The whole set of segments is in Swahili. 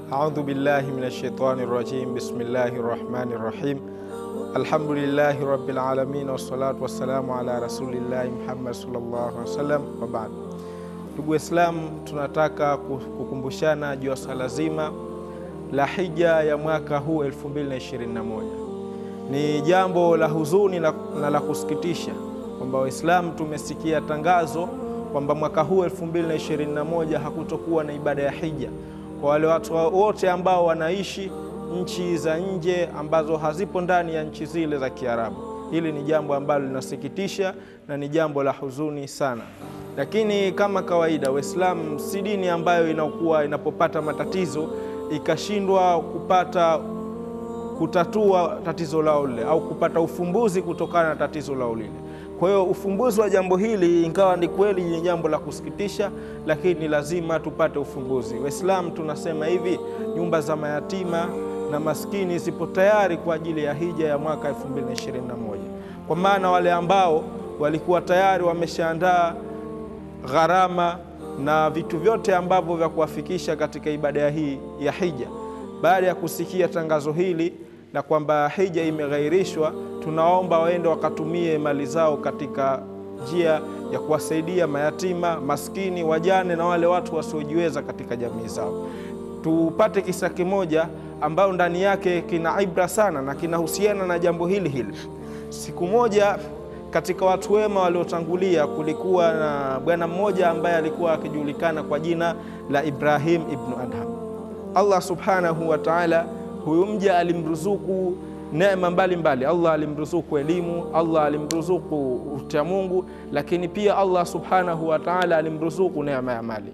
Audhu billahi minash shaitani rajim. Bismillahi rahmani rahim. Alhamdulillahi rabbil alamin wassalatu wassalamu ala rasulillahi Muhammad sallallahu alaihi wasallam wa baad. Ndugu Waislamu, tunataka kukumbushana juu ya swala zima la hija ya mwaka huu 2021. Ni jambo la huzuni na la kusikitisha kwamba Waislamu tumesikia tangazo kwamba mwaka huu 2021 hakutokuwa na ibada ya hija kwa wale watu wote ambao wanaishi nchi za nje ambazo hazipo ndani ya nchi zile za Kiarabu. Hili ni jambo ambalo linasikitisha na ni jambo la huzuni sana, lakini kama kawaida, Waislamu si dini ambayo inakuwa inapopata matatizo ikashindwa kupata kutatua tatizo lao lile au kupata ufumbuzi kutokana na tatizo lao lile. Kwa hiyo ufumbuzi wa jambo hili, ingawa ni kweli ni jambo la kusikitisha, lakini lazima tupate ufumbuzi. Waislamu tunasema hivi, nyumba za mayatima na maskini zipo tayari kwa ajili ya hija ya mwaka 2021 kwa maana wale ambao walikuwa tayari wameshaandaa gharama na vitu vyote ambavyo vya kuwafikisha katika ibada hii ya hija, baada ya kusikia tangazo hili na kwamba hija imeghairishwa, tunaomba waende wakatumie mali zao katika njia ya kuwasaidia mayatima, maskini, wajane na wale watu wasiojiweza katika jamii zao. Tupate kisa kimoja ambayo ndani yake kina ibra sana na kinahusiana na jambo hili hili. Siku moja katika watu wema waliotangulia, kulikuwa na bwana mmoja ambaye alikuwa akijulikana kwa jina la Ibrahim ibnu Adham. Allah subhanahu wa ta'ala huyu mja alimruzuku neema mbalimbali. Allah alimruzuku elimu, Allah alimruzuku ucha Mungu, lakini pia Allah subhanahu wa ta'ala alimruzuku neema ya mali.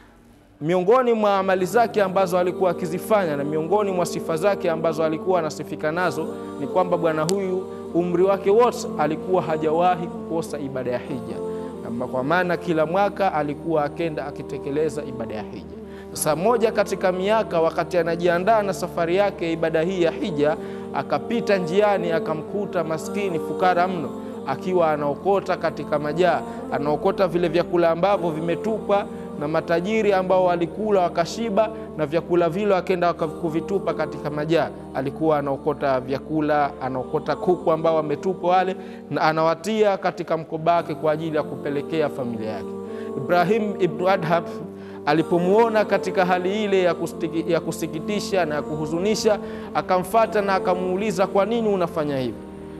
Miongoni mwa amali zake ambazo alikuwa akizifanya na miongoni mwa sifa zake ambazo alikuwa anasifika nazo ni kwamba bwana huyu umri wake wote alikuwa hajawahi kukosa ibada ya hija, kwa maana kila mwaka alikuwa akenda akitekeleza ibada ya hija. Sasa moja katika miaka, wakati anajiandaa na safari yake ya ibada hii ya hija, akapita njiani, akamkuta maskini fukara mno akiwa anaokota katika majaa, anaokota vile vyakula ambavyo vimetupwa na matajiri ambao walikula wakashiba, na vyakula vile akenda kuvitupa katika majaa. Alikuwa anaokota vyakula, anaokota kuku ambao wametupwa wale, na anawatia katika mkoba wake kwa ajili ya kupelekea familia yake. Ibrahim ibnu Adham alipomwona katika hali ile ya, kustiki, ya kusikitisha na ya kuhuzunisha, akamfata na akamuuliza, kwa nini unafanya hivi?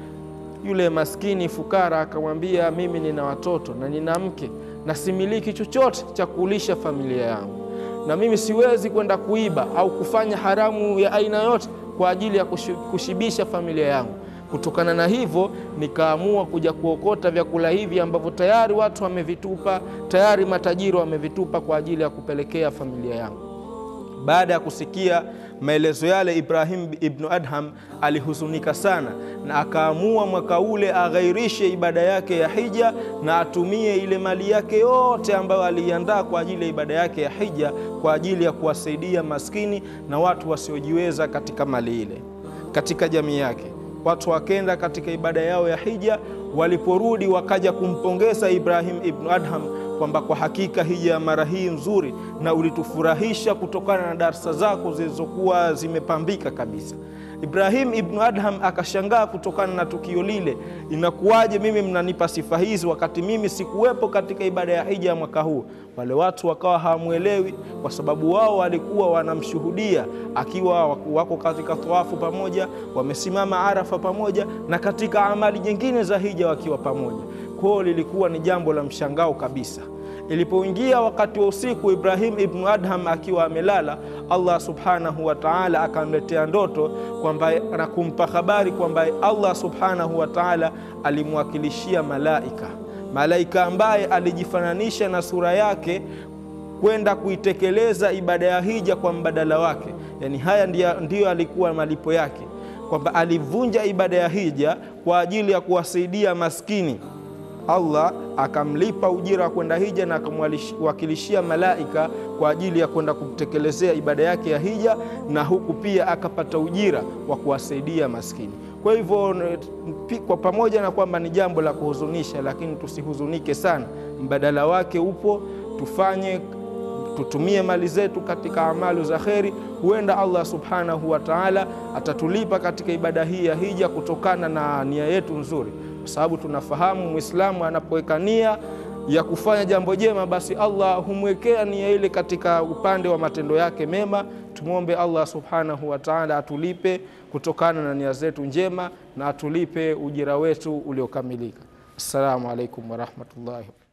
Yule maskini fukara akamwambia, mimi nina watoto na nina mke na similiki chochote cha kulisha familia yangu, na mimi siwezi kwenda kuiba au kufanya haramu ya aina yote kwa ajili ya kushibisha familia yangu. Kutokana na hivyo nikaamua kuja kuokota vyakula hivi ambavyo tayari watu wamevitupa, tayari matajiri wamevitupa kwa ajili ya kupelekea familia yangu. Baada ya kusikia maelezo yale, Ibrahim ibnu Adham alihuzunika sana na akaamua mwaka ule aghairishe ibada yake ya hija na atumie ile mali yake yote ambayo aliiandaa kwa ajili ya ibada yake ya hija kwa ajili ya kuwasaidia maskini na watu wasiojiweza katika mali ile katika jamii yake. Watu wakenda katika ibada yao ya hija, waliporudi wakaja kumpongeza Ibrahim ibnu Adham kwamba kwa hakika hija ya mara hii nzuri na ulitufurahisha kutokana na darsa zako zilizokuwa zimepambika kabisa. Ibrahim ibnu Adham akashangaa kutokana na tukio lile, inakuwaje mimi mnanipa sifa hizi wakati mimi sikuwepo katika ibada ya hija ya mwaka huu? Wale watu wakawa hawamwelewi kwa sababu wao walikuwa wanamshuhudia akiwa wako katika tawafu pamoja, wamesimama Arafa pamoja na katika amali nyingine za hija wakiwa pamoja. Kwao lilikuwa ni jambo la mshangao kabisa. Ilipoingia wakati wa usiku, Ibrahim ibnu Adham akiwa amelala, Allah subhanahu wa ta'ala akamletea ndoto kwamba na kumpa habari kwamba Allah subhanahu wa ta'ala alimwakilishia malaika, malaika ambaye alijifananisha na sura yake kwenda kuitekeleza ibada ya hija kwa mbadala wake. Yani haya ndiyo, ndiyo alikuwa malipo yake, kwamba alivunja ibada ya hija kwa ajili ya kuwasaidia maskini Allah akamlipa ujira wa kwenda hija na akamwakilishia malaika kwa ajili ya kwenda kumtekelezea ibada yake ya hija, na huku pia akapata ujira wa kuwasaidia maskini. Kwa hivyo kwa pamoja na kwamba ni jambo la kuhuzunisha, lakini tusihuzunike sana, mbadala wake upo. Tufanye tutumie mali zetu katika amalu za kheri. Huenda Allah subhanahu wa taala atatulipa katika ibada hii ya hija kutokana na nia yetu nzuri, kwa sababu tunafahamu Mwislamu anapoweka nia ya kufanya jambo jema, basi Allah humwekea nia ile katika upande wa matendo yake mema. Tumwombe Allah subhanahu wa taala atulipe kutokana na nia zetu njema na atulipe ujira wetu uliokamilika. Assalamu alaikum warahmatullahi